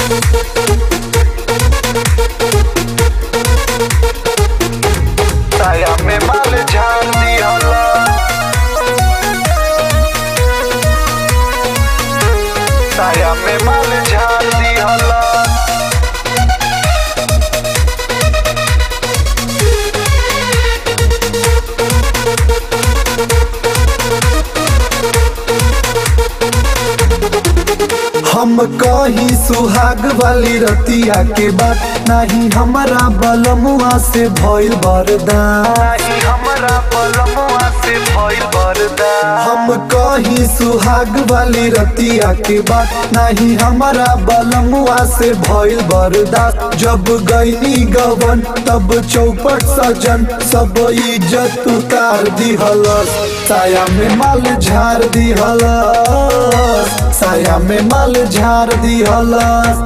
साया में माल झाड़ दिहला साया में माल झाड़ दिहला हम कही सुहाग वाली रतिया के बात नहीं हमारा बलमुआ से भइल बरदान नहीं हमरा पलमुआ से भइल बरदा हम कही सुहाग वाली रतिया के बात नहीं हमारा बलमुआ से भइल बरदास जब गईनी गवन तब चौपट सजन सब इज्जत उतार दिहलस साया में माल झाड़ दिहलस साया में माल झाड़ दिहलस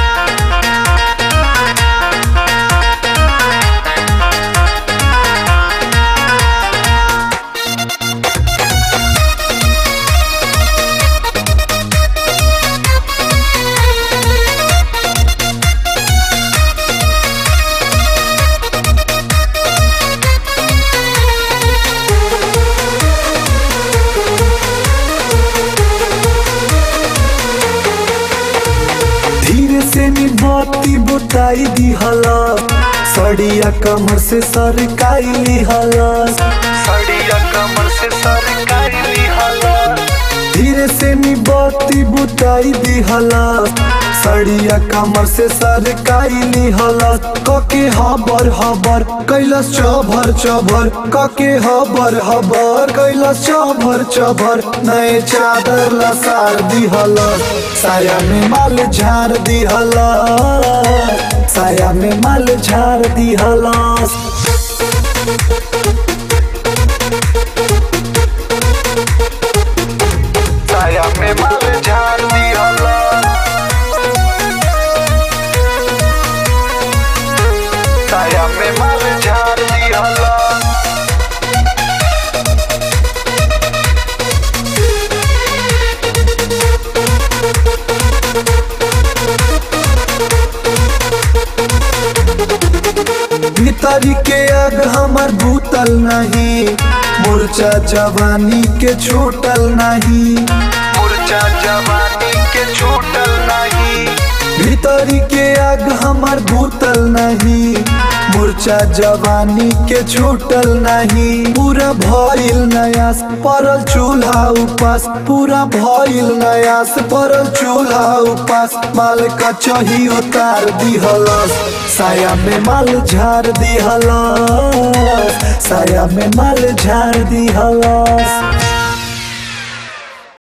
धीरे से निबत्ती बुताई दिहला सड़िया कमर से सरकाई लिहला सड़िया कमर से सरकारी लिहला धीरे से निबत्ती बुताई दिहला सड़िया कमर से सरकाई लिहला कके हबर हबर कैलस चभर चभर कके हबर हबर कैलस चभर चभर नए चादर लसार दिहला साया में माल झाड़ दिहला साया में माल झाड़ दिहला साया में माल झाड़ दिहला साया में माल झाड़ दिहला भीतरी के आग हमर भूतल नहीं मूर्छा जवानी के छूटल नहीं मुरझा जवानी के छूटल नहीं भीतरी के आग हमर भूतल नहीं मूर्छा जवानी के छूटल नहीं पूरा भइल नयास परल चूल्हा उपास पूरा भइल नयास परल चूल्हा उपास माल का चही उतार दिहलस साया में माल झाड़ दिहलस साया में माल झाड़ दिहलस